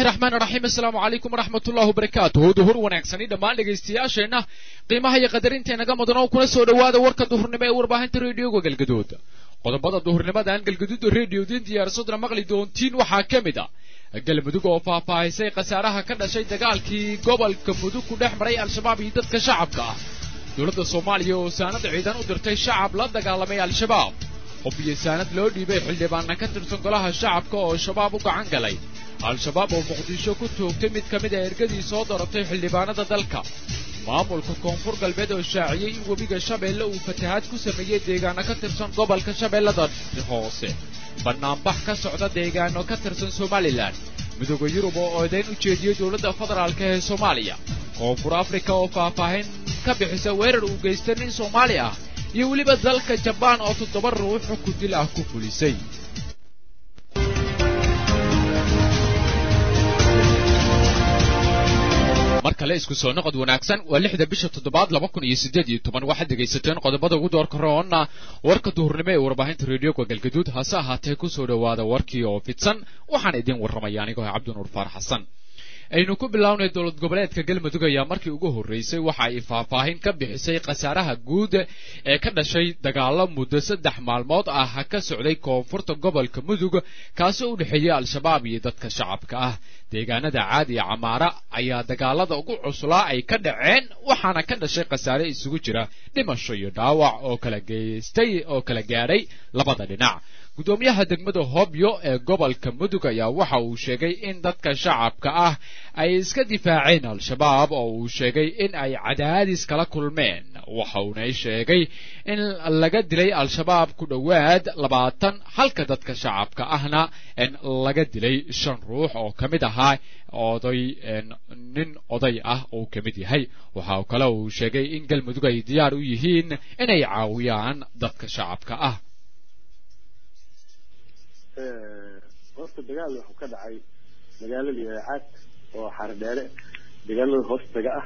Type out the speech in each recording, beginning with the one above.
raxmaan raxiim assalaamu calaykum waraxmat ullahi wabarakaatuhu duhur wanaagsani dhammaan dhegaystayaasheenna qiimaha iyo qadarinta naga mudan oo kuna soo dhowaada warka duhurnimo ee warbaahinta reediyoga galgaduud qodobada duhurnimadan galgaduuda reediyoodin diyaarsodna maqli doontiin waxaa ka mid a galmudug oo faahfaahisay khasaaraha ka dhashay dagaalkii gobolka mudug ku dhex maray al-shabaab iyo dadka shacabka ah dowladda soomaaliya oo saanad ciidan u dirtay shacab la dagaalamay al-shabaab qof iyo saanad loo dhiibay xildhibaana ka tirsan golaha shacabka oo shabaab u gacan galay al-shabaab oo muqdisho ku toogtay mid ka mid a ergadii soo daratay xildhibaanada dalka maamulka koonfur galbeed oo shaaciyey in webiga shabeelle uu fatahaad ku sameeyey deegaano ka tirsan gobolka shabeellada hoose bannaanbax ka socda deegaano ka tirsan somalilan midooda yurub oo oodayn u jeediyey dowladda federaalka ee soomaaliya koonfur afrika oo faahfaahin ka bixisa weerar uu geystay nin soomaali ah iyo weliba dalka jabaan oo toddoba ruux xukun dil ah ku fulisay mar kale isku soo noqod wanaagsan waa lixda bisha toddobaad laba kun iyo siddeed iyo toban waxaad dhegaysateen qodobada ugu doorka roonna warka duhurnimo ee warbaahinta reediyoga galgaduud hase ahaatee ku soo dhowaada warkii oo fidsan waxaan idin warramaya anigoo cabdinuur faar xasan aynu ku bilownay dowlad goboleedka galmudug ayaa markii ugu horreysay waxa ay faahfaahin ka bixisay khasaaraha guud ee ka dhashay dagaalo muddo saddex maalmood ah ka socday koonfurta gobolka mudug kaasoo u dhexeeyey al-shabaab iyo dadka shacabka ah deegaanada caadi iyo camaara ayaa dagaalada ugu cuslaa ay ka dhaceen waxaana ka dhashay khasaare isugu jira dhimasho iyo dhaawac oo kala geystay oo kala gaadhay labada dhinac gudoomiyaha degmada hobyo ee gobolka mudug ayaa waxa uu sheegay in dadka shacabka ah ay iska difaaceen al-shabaab oo uu sheegay in ay cadaadis kala kulmeen waxa uuna sheegay in laga dilay al-shabaab ku dhowaad labaatan halka dadka shacabka ahna laga dilay shan ruux oo ka mid ahaa oday nin oday ah uu ka mid yahay waxa kale uu sheegay in galmudug ay diyaar u yihiin inay caawiyaan dadka shacabka ah horta dagaal wuxuu ka dhacay magaalada yacaad oo xardheere dagaalada hoostaga ah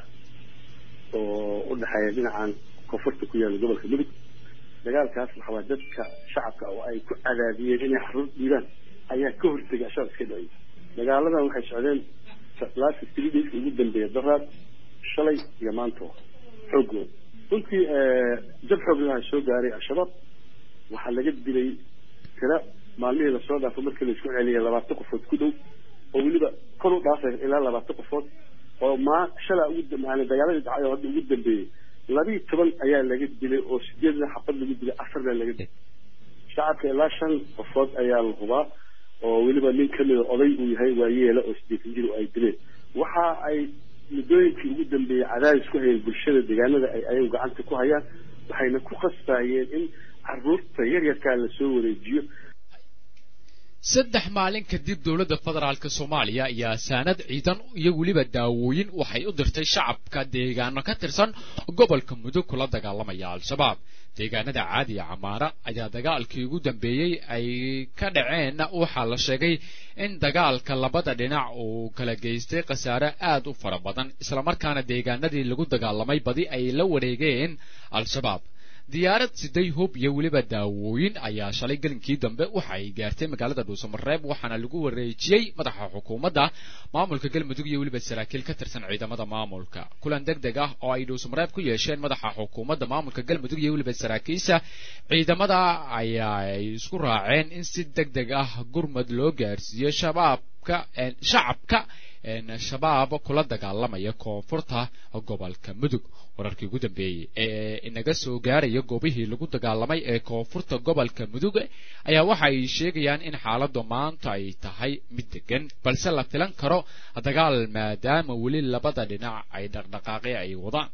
oo u dhexeeya dhinacan koonfurta ku yaala gobolka mudug dagaalkaas waxawaa dadka shacabka oo ay ku cadaadiyeen inay xaruur dhiibaan ayaa ka hortegay ashaab iska dhacay dagaaladan waxay socdeen last three days ugu dambeeya daraad shalay iyo maanto xoogooda runtii jab xoog lahaa soo gaaray al-shabaab waxaa laga dilay tira maalmihii lasoo dhaafo markii laisku celiyay labaatan qofood ku dhow oo weliba kor u dhaafay ilaa labaatan qofood oo maa shalaa ugu maana dagaaladii dhacay oo hadda ugu dambeeyey labiiyi toban ayaa laga dilay oo sideedna xabad lagu dilay afarna laga dilay shacabka ilaa shan qofood ayaa la hubaa oo weliba nin kamida oday uu yahay waayeela oo sideetan jir ay dileen waxa ay muddooyinkii ugu dambeeyey cadaadis ku hayeen bulshada deegaanada ay ayagu gacanta ku hayaan waxayna ku qasbayeen in caruurta yaryarkaa lasoo wareejiyo saddex maalin kadib dowladda federaalka soomaaliya ayaa saanad ciidan iyo weliba daawooyin waxay u dirtay shacabka deegaano ka tirsan gobolka mudug kula dagaalamaya al-shabaab deegaanada caadiya camaara ayaa dagaalkii ugu dambeeyey ay ka dhaceen waxaa la sheegay in dagaalka labada dhinac uu kala geystay khasaare aad u fara badan islamarkaana deegaanadii lagu dagaalamay badi ay la wareegeen al-shabaab diyaarad siday hub iyo weliba daawooyin ayaa shalay gelinkii dambe waxa ay gaartay magaalada dhuusamareeb waxaana lagu wareejiyey madaxa xukuumadda maamulka galmudug iyo weliba saraakiil ka tirsan ciidamada maamulka kulan deg deg ah oo ay dhuusamareeb ku yeesheen madaxa xukuumadda maamulka galmudug iyo weliba saraakiisha ciidamada ayaa ay isku raaceen in si deg deg ah gurmad loo gaarsiiyo shabaabka shacabka shabaab kula dagaalamaya koonfurta gobolka mudug wararkii ugu dambeeyey ee inaga soo gaaraya goobihii lagu dagaalamay ee koonfurta gobolka mudug ayaa waxa ay sheegayaan in xaaladdu maanta ay tahay mid degan balse la filan karo dagaal maadaama weli labada dhinac ay dhaqdhaqaaqi ay wadaan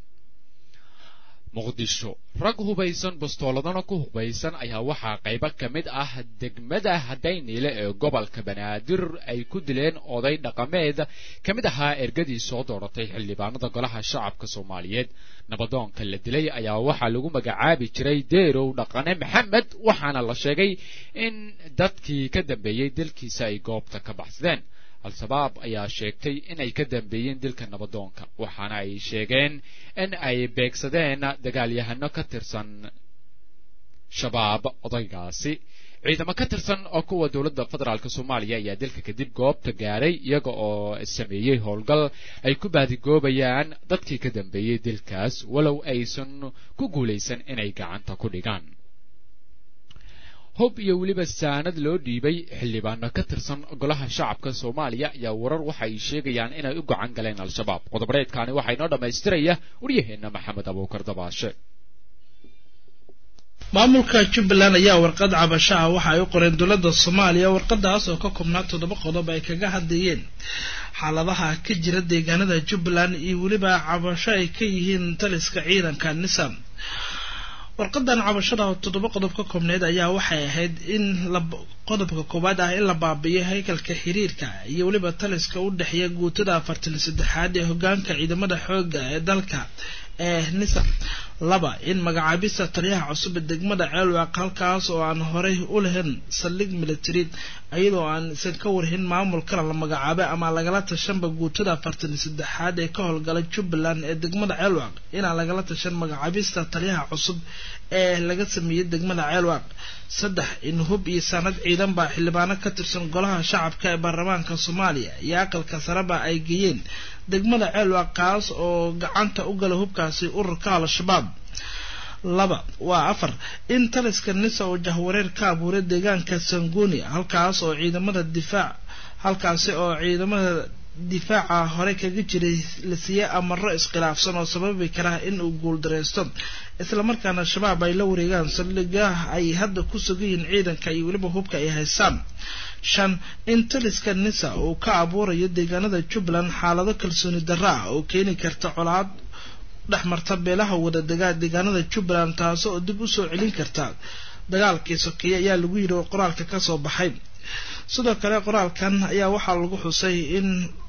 muqdisho rag hubaysan bastooladana ku hubaysan ayaa waxaa qaybo ka mid ah degmada hadayniile ee gobolka banaadir ay ku dileen oday dhaqameed ka mid ahaa ergadii soo dooratay xildhibaanada golaha shacabka soomaaliyeed nabadoonka la dilay ayaa waxaa lagu magacaabi jiray deerow dhaqane maxamed waxaana la sheegay in dadkii ka dambeeyey dilkiisa ay goobta ka baxsadeen al-shabaab ayaa sheegtay inay ka dambeeyeen dilka nabadoonka waxaana ay sheegeen in ay beegsadeen dagaalyahano ka tirsan shabaab odaygaasi ciidamo ka tirsan oo kuwa dowladda federaalk soomaaliya ayaa dilka kadib goobta gaadhay iyaga oo sameeyey howlgal ay ku baadigoobayaan dadkii ka dambeeyey dilkaas walow aysan ku guulaysan inay gacanta ku dhigaan hub iyo weliba saanad loo dhiibay xildhibaano ka tirsan golaha shacabka soomaaliya ayaa warar waxa ay sheegayaan inay u gacan galeen al-shabaab qodobareedkaani waxaa inoo dhammaystiraya waryaheena maxamed abuukar dabaashe maamulka jubbaland ayaa warqad cabasho ah waxa ay u qoreen dowladda soomaaliya warqadaas oo ka koobnaa toddoba qodob ay kaga hadlayeen xaaladaha ka jira deegaanada jubbaland iyo weliba cabasho ay ka yihiin taliska ciidanka nisam warqadan cabashada oo toddoba qodob ka koobneed ayaa waxay ahayd in qodobka koowaad ah in la baabiyo haykalka xiriirka iyo weliba taliska u dhexeeya guutada afartan saddexaad ee hogaanka ciidamada xooga ee dalka ee nisa laba in magacaabista taliyaha cusub ee degmada ceelwaaq halkaas oo aan horey u lahayn saldhig military iyadoo aan isan ka warhin maamulkana la magacaabay ama lagala tashanba guutada afartan saddexaad ee ka howlgala jubbaland ee degmada ceelwaaq inaan lagala tashan magacaabista taliyaha cusub ee laga sameeyey degmada ceelwaaq saddex in hub iyo sanad ciidan baa xildhibaano ka tirsan golaha shacabka ee baarlamaanka soomaaliya iyo aqalka sareba ay geeyeen degmada ceelwaaq kaas oo gacanta u gala hubkaasi ururka al-shabaab laba waa afar in taliska nisa oo jahwareer ka abuuray deegaanka sanguni halkaas oo ciidamada difaac halkaasi oo ciidamada difaaca hore kaga jiray la siiyey amaro iskhilaafsan oo sababi kara in uu guuldareysto islamarkaana shabaab ay la wareegaan saldhigaha ay hadda ku sugan yihiin ciidanka iyo weliba hubka ay haystaan shan in taliska nisa uu ka abuurayo deegaanada jubbaland xaalado kalsooni darro ah oo keeni karta colaad dhexmarta beelaha wadadegaa deegaanada jubbaland taasi oo dib usoo celin karta dagaalkii sokeeye ayaa lagu yidhi oo qoraalka kasoo baxay sidoo kale qoraalkan ayaa waxaa lagu xusay in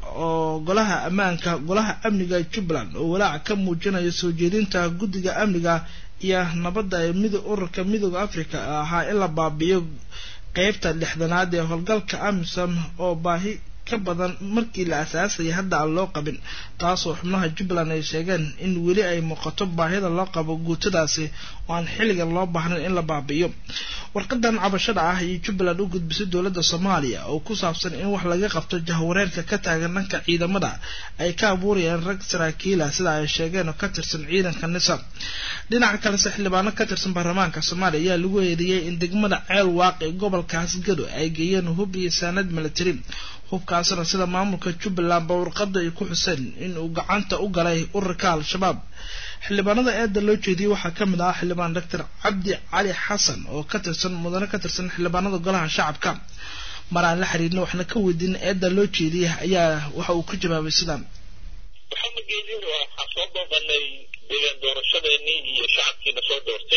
oo golaha ammaanka golaha amniga jubbaland oo walaac ka muujinayo soo jeedinta guddiga amniga iyo nabadda ee mid ururka midooda africa ahaa in la baabi'iyo qeybta lixdanaad ee howlgalka amisom oo baahi ka badan markii la asaasayay hadda aan loo qabin taasoo xubnaha jubbaland ay sheegeen in weli ay muuqato baahida loo qabo guutadaasi oo aan xilligan loo baahnayn in la baabi'iyo warqadan cabashada ah iyo jubbaland u gudbisay dowladda soomaaliya oo ku saabsan in wax laga qabto jahwareerka ka taagan dhanka ciidamada ay ka abuurayaan rag saraakiila sida ay sheegeen oo ka tirsan ciidanka nisa dhinaca kalese xildhibaano ka tirsan baarlamaanka soomaaliya ayaa lagu eedeeyey in degmada ceel waaq ee gobolkaas gado ay geeyeen hub iyo saanad military hubkaasna sida maamulka jubbaland ba warqada ay ku xuseen in uu gacanta u galay ururka al-shabaab xildhibaanada eedda loo jeediyey waxaa ka mid ah xildhibaan doctor cabdi cali xasan oo ka tirsan mudane ka tirsan xildhibaanada golaha shacabka mar aan la xiriirna waxna ka weydiin eedda loo jeediyey ayaa waxa uu ku jawaabay sidaan maxamed geedin waxaa soo booqanay deegaan doorashadeenii iyo shacabkiina soo doortay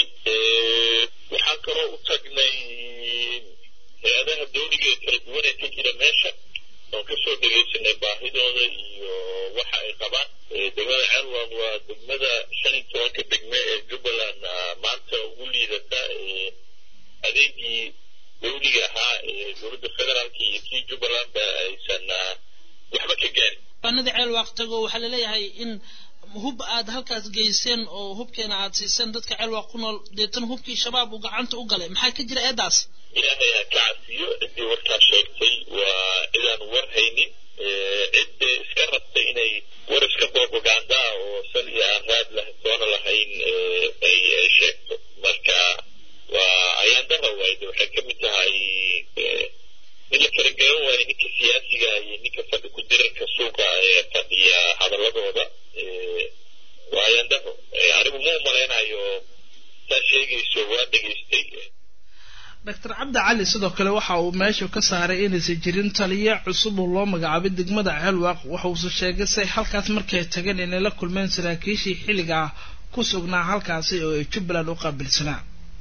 waxaan kaloo u tagnay hay-adaha dawliga ee kala duwan ee ka jira meesha oon kasoo dhegaysanay baahidooda iyo waxa ay qabaan degmada ceelwaq waa degmada shan iyo tobanka degme ee jubbaland maanta ugu liidata adeegii dawliga ahaa ee dowladda federaalka iyo kii jubbaland ba aysan waxba ka gaarin banada ceelwaaq tago waxaa laleeyahay in hub aad halkaas geyseen oo hubkeena aad siiseen dadka ceelwaaq ku nool deetana hubkii shabaab uu gacanta u galay maxaa ka jira eedaas ilaahay ha ka cafiyo ciddii warkaa sheegtay waa cidaan war haynin cidda iska rabtay inay war iska propaganda oo sal iyo aan raad lah soona lahayn ay ay sheegto marka waa ayaan dara waayde waxay ka mid tahay in la kala garan waayo ninka siyaasiga iyo ninka fadhi ku dirarka suuqa ee fadhiya hadaladooda waa ayaan daro anigu ma umalaynayo saa sheegayso waa dhegaystay doctor cabdi cali sidoo kale waxa uu meesha ka saaray inaysan jirin taliye cusub oo loo magacaabay degmada ceelwaaq waxauuse sheegay say halkaas markay tageen inay la kulmeen saraakiishii xilliga ah ku sugnaa halkaasi oo ay jubbaland u qaabilsanaa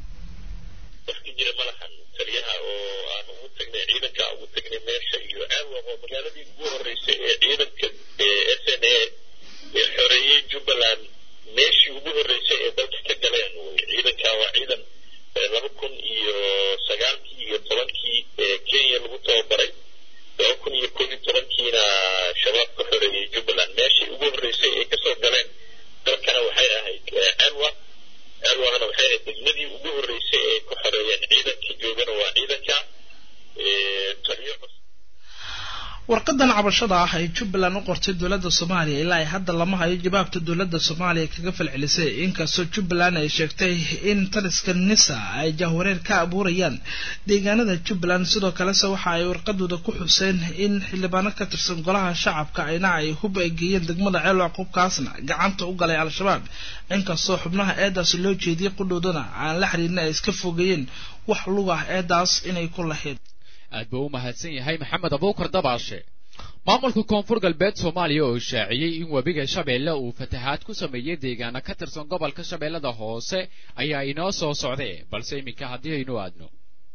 wax ka jira malahan taliyaha oo aan ugu tagnay ciidanka ugu tagnay meesha iyo ceelwaaq oo magaaladii ugu horeysay ee ciidanka s n a ee xoreeyey jubbaland meeshii ugu horeysay ee dalka ka galeen ciidanka waa ciidan laba kun iyo sagaalkii iyo tobankii kenya lagu tababaray laba kun iyo koob iyo tobankiina shabaab ka xoreeyey jubbaland meeshii ugu horreysay ay kasoo galeen dalkana waxay ahayd ceelwa ceelwaqna waxay ahayd degmadii ugu horreysay ay ku xoreeyeen ciidankii joogana waa ciidan warqadan cabashada ah ay jubbaland u qortay dowladda soomaaliya ilaa ay hadda lama hayo jawaabta dowladda soomaaliya kaga falcelisay inkastoo jubbaland ay sheegtay in taliska nisa ay jahwareer ka abuurayaan deegaanada jubbaland sidoo kalese waxa ay warqadooda ku xuseen in xildhibaano ka tirsan golaha shacabka ayna ay hub ay geeyeen degmada ceelwac qubkaasna gacanta u galay al-shabaab inkastoo xubnaha eedaas loo jeediyay qudhoodana aan la xiriirin ay iska fogeeyeen wax lug ah eedaas inay ku lahayd aad buu u mahadsan yahay maxamed abuukar dabaashe maamulka koonfur galbeed soomaaliya oo shaaciyey in webiga shabeelle uu fatahaad ku sameeyey deegaana ka tirsan gobolka shabeellada hoose ayaa inoo soo socdee balse iminka haddii aynu aadno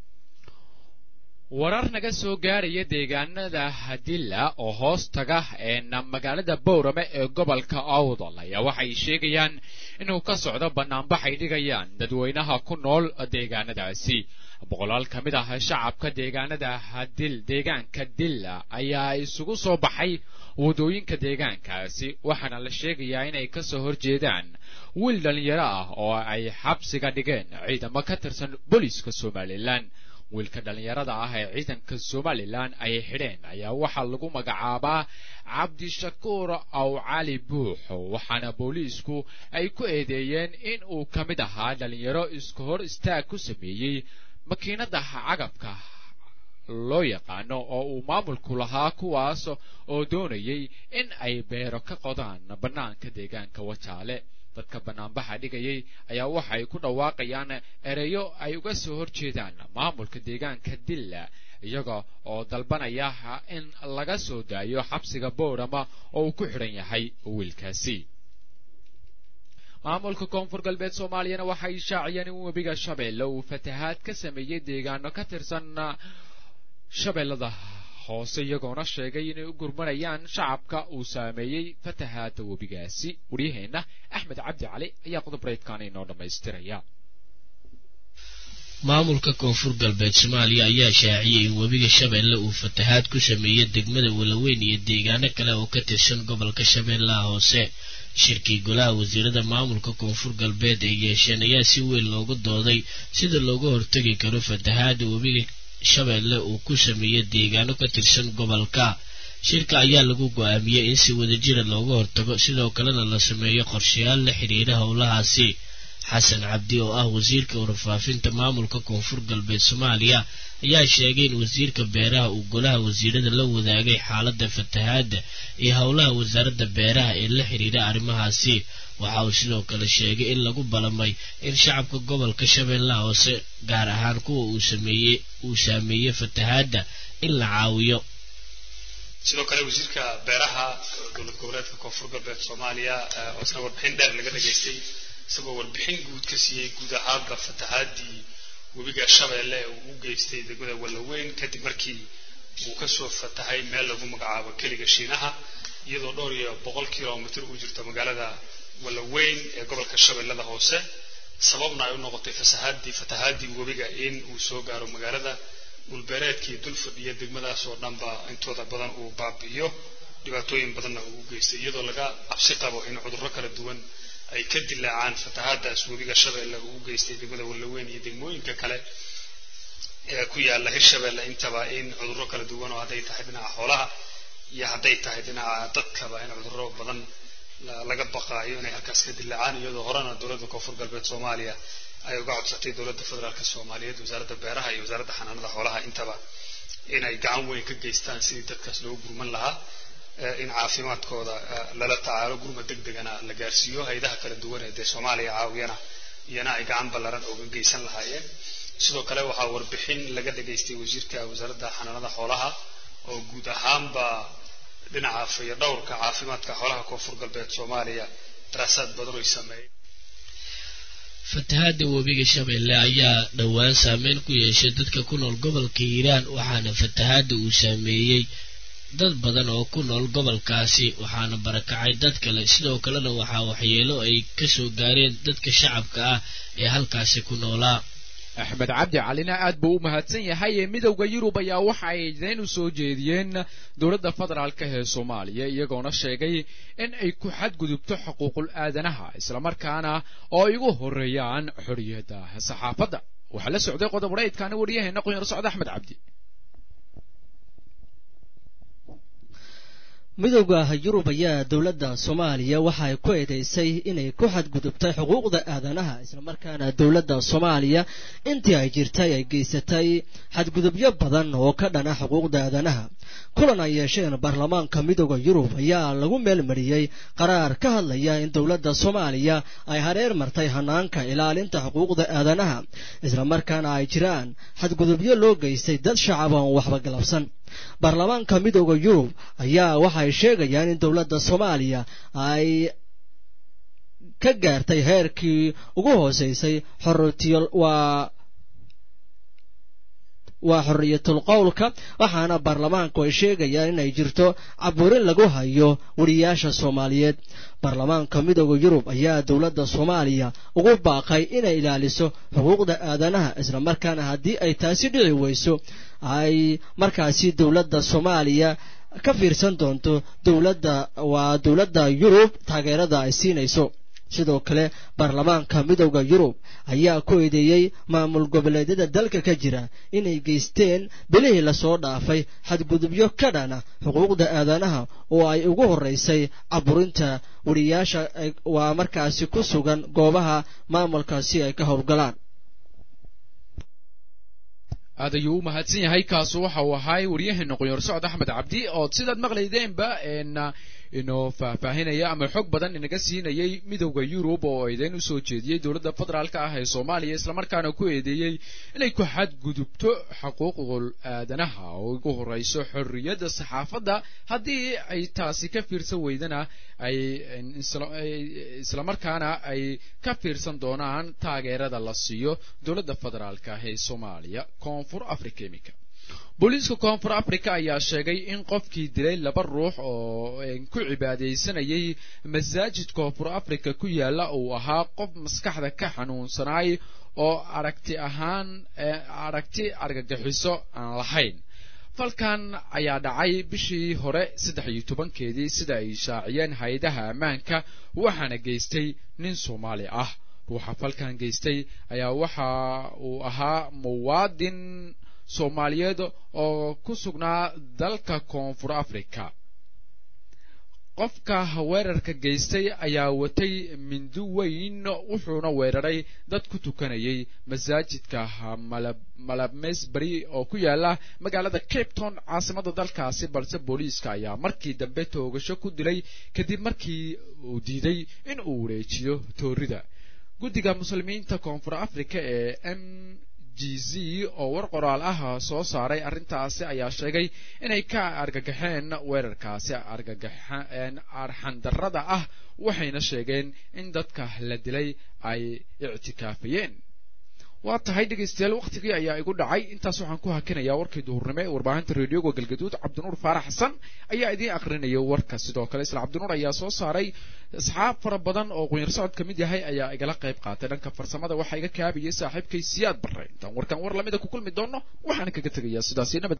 warar naga soo gaaraya deegaanada hadilla oo hoos taga eena magaalada bowrame ee gobolka awdal ayaa waxay sheegayaan inuu ka socdo banaanbax ay dhigayaan dadweynaha ku nool deegaanadaasi boqolaal ka mid ah shacabka deegaanada hadil deegaanka dilla ayaa isugu soo baxay wadooyinka deegaankaasi waxaana la sheegayaa inay kasoo horjeedaan wiil dhalinyaro ah oo ay xabsiga dhigeen ciidamo ka tirsan booliiska somalilan wiilka dhallinyarada ah ee ciidanka somalilan ay xidheen ayaa waxaa lagu magacaabaa cabdishakuur aw cali buuxo waxaana booliisku ay ku eedeeyeen in uu ka mid ahaa dhalinyaro isku hor istaag ku sameeyey makiinada cagabka loo yaqaano oo uu maamulku lahaa kuwaas oo doonayay in ay beero ka qodaan bannaanka deegaanka wajaale dadka banaanbaxa dhigayay ayaa waxay ku dhawaaqayaan ereyo ay uga soo horjeedaan maamulka deegaanka dilla iyaga oo dalbanaya in laga soo daayo xabsiga boorama oo uu ku xidhan yahay wiilkaasi maamulka koonfur galbeed soomaaliyana waxay shaaciyeen in webiga shabeelle uu fatahaad ka sameeyey deegaano ka tirsan shabeellada hoose iyagoona sheegay inay u gurmanayaan shacabka uu saameeyey fatahaada webigaasi waryaheenna axmed cabdi cali ayaa qodob-reedkan inoo dhammaystiraya maamulka koonfur galbeed soomaaliya ayaa shaaciyey in webiga shabeelle uu fatahaad ku sameeyey degmada walaweyn iyo deegaano kale oo ka tirsan gobolka shabeellaha hoose shirkii golaha wasiirada maamulka koonfur galbeed ay yeesheen ayaa si weyn loogu dooday sida looga hortegi karo fatahaada webiga shabeelle uu ku sameeyey deegaano ka tirsan gobolka shirka ayaa lagu go-aamiyey in si wadajira looga hortago sidoo kalena la sameeyo qorshayaal la xidhiira howlahaasi xasan cabdi oo ah wasiirka warfaafinta maamulka koonfur galbeed soomaaliya ayaa sheegay in wasiirka beeraha uu golaha wasiirada la wadaagay xaaladda fatahaadda iyo howlaha wasaaradda beeraha ee la xidhiira arrimahaasi waxa uu sidoo kale sheegay in lagu balamay in shacabka gobolka shabeellaha hoose gaar ahaan kuwa uu sameeyey uu saameeyey fatahaadda in la caawiyo sidoo kale wasiirka beeraha dowlad goboleedka koonfur galbeed soomaaliya oo isna warbixin dheer laga dhageystay isagoo warbixin guud ka siiyey guud ahaanba fatahaadii webiga shabeelle uu u geystay degmada wallaweyn kadib markii uu kasoo fatahay meel lagu magacaabo keliga shiinaha iyadoo dhowr iyo boqol kilomitr u jirto magaalada wallaweyn ee gobolka shabeellada hoose sababna ay u noqotay fasahaadii fatahaadii webiga in uu soo gaaro magaalada dhulbeereedkii dul fadhiya degmadaas oo dhanba intooda badan uu baabi'iyo dhibaatooyin badanna uu u geystay iyadoo laga cabsi qabo in cudurro kala duwan ay ka dilaacaan fatahaadaas webiga shabeelle uu u geystay degmada wallaweyn iyo degmooyinka kale ee ku yaala hirshabeelle intaba in cudurro kala duwan oo hadday tahay dhinaca xoolaha iyo hadday tahay dhinaca dadkaba in cudurro badan laga baqaayo inay halkaas ka dilaacaan iyadoo horena dowladda koonfur galbeed soomaaliya ay uga codsatay dowladda federaalk soomaaliyeed wasaaradda beeraha iyo wasaaradda xanaanada xoolaha intaba inay gacan weyn ka geystaan sidii dadkaas loogu gurman lahaa in caafimaadkooda lala tacaalo gurma deg degana la gaarsiiyo haydaha kala duwan ee dee soomaaliya caawiyana iyana ay gacan ballaran uga geysan lahaayeen sidoo kale waxaa warbixin laga dhageystay wasiirka wasaaradda xanaanada xoolaha oo guud ahaanba dhinaca fayadhowrka caafimaadka xoolaha koonfur galbeed soomaaliya daraasaad badan oy sameeyeen fatahaada webiga shabeelle ayaa dhowaan saameyn ku yeeshay dadka ku nool gobolka hiiraan waxaana fatahaada uu saameeyey dad badan oo ku nool gobolkaasi waxaana barakacay dad kale sidoo kalena waxaa waxyeelo ay kasoo gaareen dadka shacabka ah ee halkaasi ku noolaa axmed cabdi calina aad buu u mahadsan yahay ee midowda yurub ayaa waxa ay dayn u soo jeediyeen dowladda federaalka ee soomaaliya iyagoona sheegay in ay ku xadgudubto xuquuqul aadanaha islamarkaana oo ay ugu horeeyaan xorriyadda saxaafadda waxaa la socday qodob reydkaana waryaheena qoyar socda axmed cabdi midowda yurub ayaa dowladda soomaaliya waxa ay ku eedeysay inay ku xadgudubtay xuquuqda aadanaha islamarkaana dowladda soomaaliya intii ay jirtay ay geysatay xadgudubyo badan oo ka dhana xuquuqda aadanaha kulan ay yeesheen baarlamaanka midowda yurub ayaa lagu meelmariyey qaraar ka hadlaya in dowladda soomaaliya ay hareer martay hanaanka ilaalinta xuquuqda aadanaha islamarkaana ay jiraan xadgudubyo loo geystay dad shacab oon waxba galabsan baarlamaanka midowda yurub ayaa waxay sheegayaan in dowladda soomaaliya ay ka gaartay heerkii ugu hooseysay xorotiyol waa waa xorriyatul qowlka waxaana baarlamaanku ay sheegayaan inay jirto caburin lagu hayo weriyaasha soomaaliyeed baarlamaanka midowda yurub ayaa dowladda soomaaliya ugu baaqay inay ilaaliso xuquuqda aadanaha islamarkaana haddii ay taasi dhici weyso ay markaasi dowladda soomaaliya ka fiirsan doonto dowladda waa dowladda yurub taageerada ay siinayso sidoo kale baarlamaanka midowda yurub ayaa ku eedeeyey maamul goboleedyada dalka ka jira inay geysteen bilihii lasoo dhaafay xadgudubyo ka dhana xuquuqda aadanaha oo ay ugu horeysay caburinta weriyaasha waa markaasi ku sugan goobaha maamulkaasi ay ka howlgalaan aad ayuu u mahadsan yahay kaasu waxa uu ahaay waryaheena qoyoor socod axmed cabdi ood sidaad maqlaydeenba inoo faahfaahinaya ama xog badan inaga siinayay midowda yurub oo eedeyn usoo jeediyey dowladda federaalka ah ee soomaaliya islamarkaana ku eedeeyey inay ku xadgudubto xuquuqul aadanaha oo ugu horeyso xorriyadda saxaafadda haddii ay taasi ka fiirsan weydana ay islamarkaana ay ka fiirsan doonaan taageerada la siiyo dowladda federaalka ah ee soomaaliya koonfur africa imika booliiska koonfur africa ayaa sheegay in qofkii dilay laba ruux oo ku cibaadaysanayay masaajid koonfur africa ku yaala uu ahaa qof maskaxda ka xanuunsanaay oo aragti ahaan aragti argagixiso aan lahayn falkan ayaa dhacay bishii hore saddex iyo tobankeedii sida ay shaaciyeen hay-adaha ammaanka waxaana geystay nin soomaali ah ruuxa falkan geystay ayaa waxa uu ahaa muwaadin soomaaliyeed oo ku sugnaa dalka koonfur africa qofka weerarka geystay ayaa watay mindi weyn wuxuuna weeraray dad ku tukanayay masaajidka malabmesbury oo ku yaala magaalada cape town caasimada dalkaasi balse booliiska ayaa markii dambe toogasho ku dilay kadib markii uu diiday in uu wareejiyo toorida guddiga muslimiinta koonfur africa ee m g z oo war qoraal ah soo saaray arrintaasi ayaa sheegay inay ka argagaxeen weerarkaasi argagaxeen arxandarrada ah waxayna sheegeen in dadka la dilay ay ictikaafayeen waa tahay dhegaystayaal wakhtigii ayaa igu dhacay intaas waxaan ku hakinayaa warkii duhurnimo ee warbaahinta reedioga galgaduud cabdinuur faarax xasan ayaa idiin akrinaya warka sidoo kale isla cabdinuur ayaa soo saaray asxaab fara badan oo qunyar socod ka mid yahay ayaa igala qayb qaatay dhanka farsamada waxaa iga kaabayay saaxiibkay siyaad barre intaan warkan war lamida ku kulmi doono waxaan kaga tegayaa sidaasi nabad